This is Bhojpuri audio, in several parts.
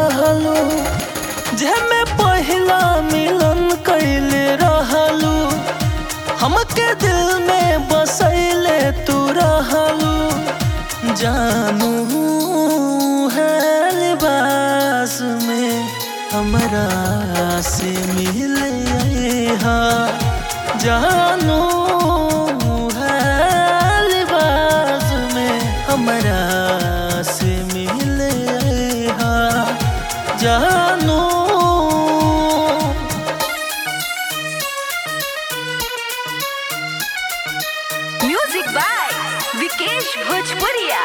रहलू जेमे पहिला मिलन कैले रहलू हमके दिल में बसैले तू रहलू जानू है लिबास में हमरा से मिले हा जानू है लिबास में हमरा से मिले हा जानू म्यूजिक बाय विकेश भोजपुरिया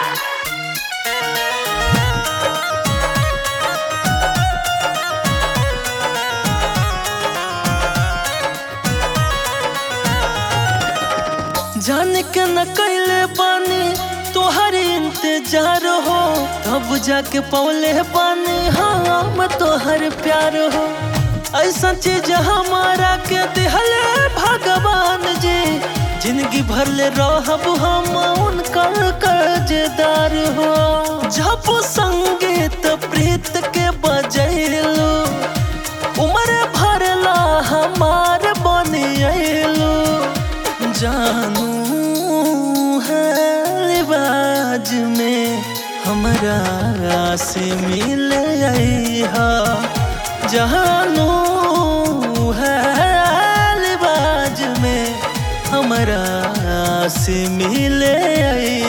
जान के न कैले बानी तोहर इंतजार हो तब जाके पौले बानी हम तोहर प्यार हो ऐसा चीज हमारा के दिहले भगवान जी जिंदगी भर ले रहब हम उनकर कर्जदार हो जब संगीत प्रीत के बजैलू उम्र भरला हमार बनियलू जानू है लिबाज में हमरा से मिले हा जानू है लिबाज में हमरा से मिले